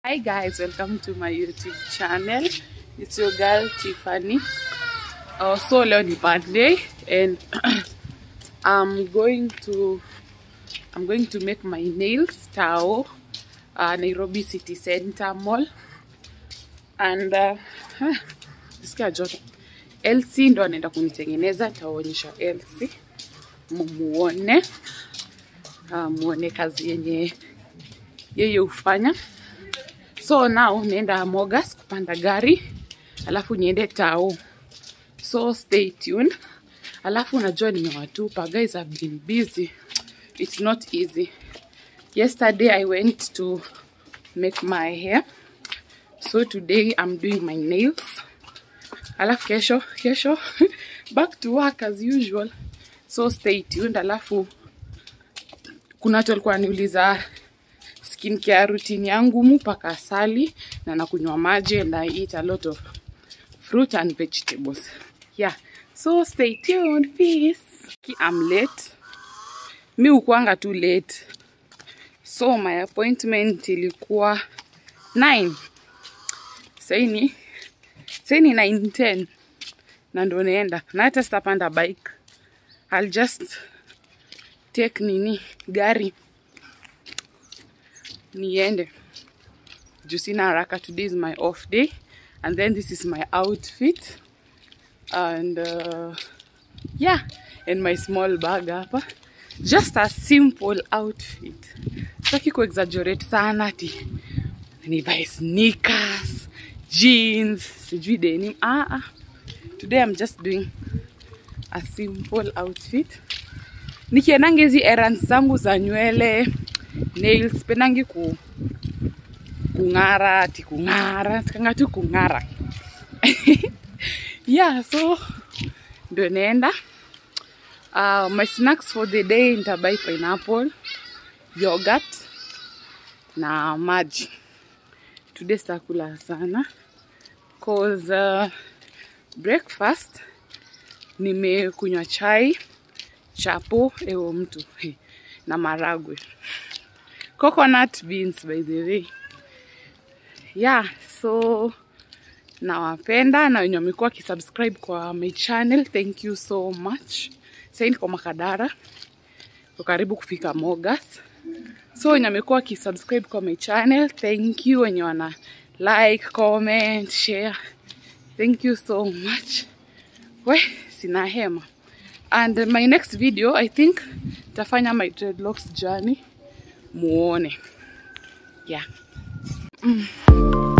Hi guys, welcome to my YouTube channel. It's your girl Tiffany. Uh, so leo ni birthday and I'm going to I'm going to make my nails Tao uh, Nairobi City Center Mall and uh, nisikia joto. Elsie ndo anaenda kunitengeneza, taonyesha Elsie mumuone, uh, muone kazi yenye yeye hufanya. So now naenda Mogas kupanda gari, alafu niende Tao. So stay tuned. Alafu unajua nimewatupa guys, I've been busy. It's not easy. Yesterday I went to make my hair. So today I'm doing my nails. Alafu kesho, kesho back to work as usual. So stay tuned. Alafu kuna watu walikuwa wananiuliza skincare routine yangu mupaka asali na nakunywa maji and I eat a lot of fruit and vegetables. Yeah. So stay tuned, peace. I'm late. Mi ukuanga too late. So my appointment ilikuwa 9. Saini saini 9:10 na ndo naenda na hata sitapanda bike. I'll just take nini gari niende juu sina haraka. Today is my off day and then this is my outfit and uh, yeah and my small bag hapa just a simple outfit sitaki kuexaggerate sana ati nivae sneakers jeans sijui denim ah, ah. today i'm just doing a simple outfit nikiendangi hizi errands zangu za nywele nails pendangi ku kung'ara ati kung'ara tikanga tu kung'ara yeah so ndio naenda uh, my snacks for the day nitabai pineapple yogurt na maji today sitakula sana cause uh, breakfast nimekunywa chai chapo ewo mtu na maragwe coconut beans by the way yeah so nawapenda na wenye wamekuwa wakisubscribe kwa my channel thank you so much sahii niko makadara ko karibu kufika mogas so wenye wamekuwa wakisubscribe kwa my channel thank you wenye wana like comment share thank you so much we sina hema and my next video i think tafanya my dreadlocks journey muone yeah mm.